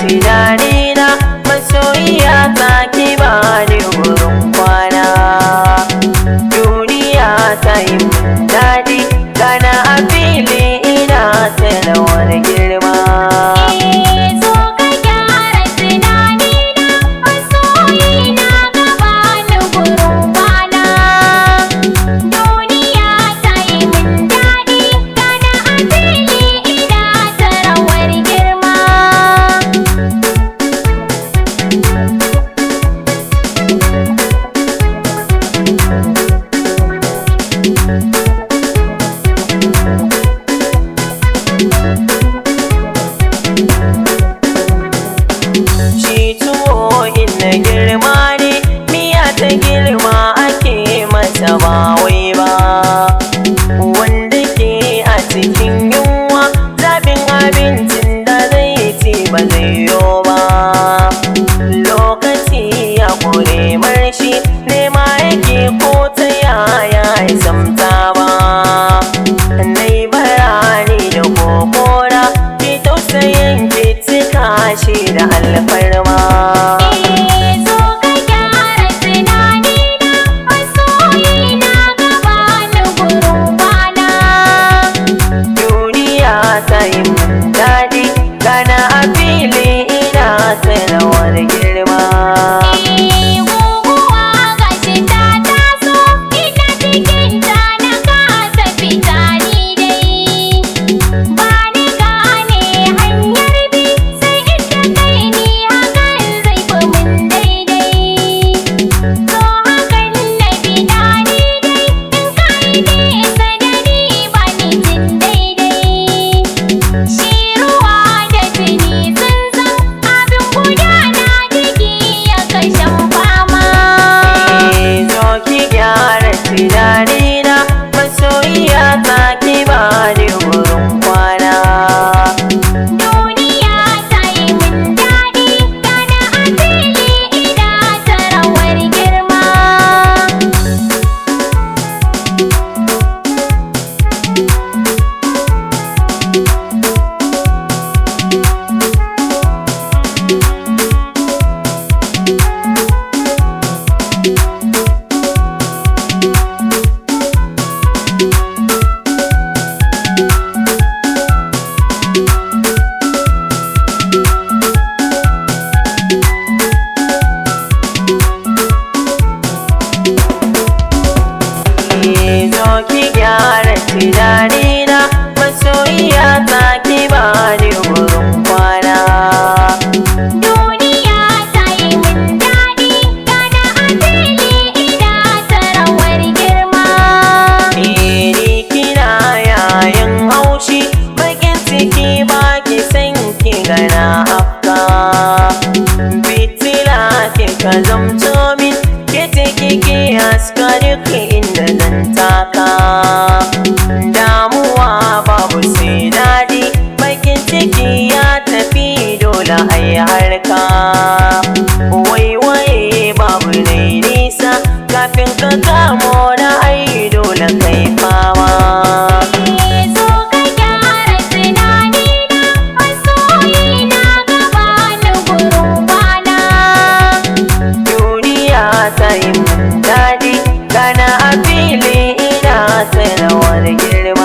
tunanina masoyiya ta ki bani wurin kwana duniya ta yi mun daɗi gana a fili ina ta rawar girma zo ka gyara tunanina masoyina gaba ni gurin kwana duniya ta yi min daɗi gana a fili ina ta rawar girma shi tuwo inna girma ne miya ta girma ake mata ba wai ba wanda ke a cikin yunwa zaɓin abincin da zai ci ba zai yo ba lokaci ya kure marshi nema yake ko ta yaya ya zamta ba nai barani da kokora ki tausayin ki cika shi da alfarma zo ka gyara tunanina masoyina gaba ni gurin kwana duniya ta yi mun daɗi gana a fili ina ta rawar girma guguwa gashi ta taso ina cikin ta na kasa fita ni dai ba ni gane hanyar bi sai inda kai ni hakan zai fi mun daidai so hakan na bida ni dai in kai nesa da ni ba ni jin daidai shi ruwa da tuni sun san abin gudana jiki ya kashen fama zo ki gyara tunanina masoyiya ta ki bani wurin kwana duniya ta yi min daɗi gana a fili ina ta rawar girma zo ki gyara tunanina masoyiya ta ki bani wurin kwana duniya ta yi min daɗi gana a fili ina ta rawar girma Iri kina yayin haushi bakin ciki baki san ki gana afka Fitila kika zamto min kiti kike haska duk inda zan taka Damuwa babu sai daɗi bakin ciki ya tafi dole ai harka Waiwaye babu nai nisa kafin ka kamo na ai dole kai fama zo ka gyara tunanina masoyina gaba ni gurin kwana duniya ta yi mun daɗi gana a fili ina ta rawar girma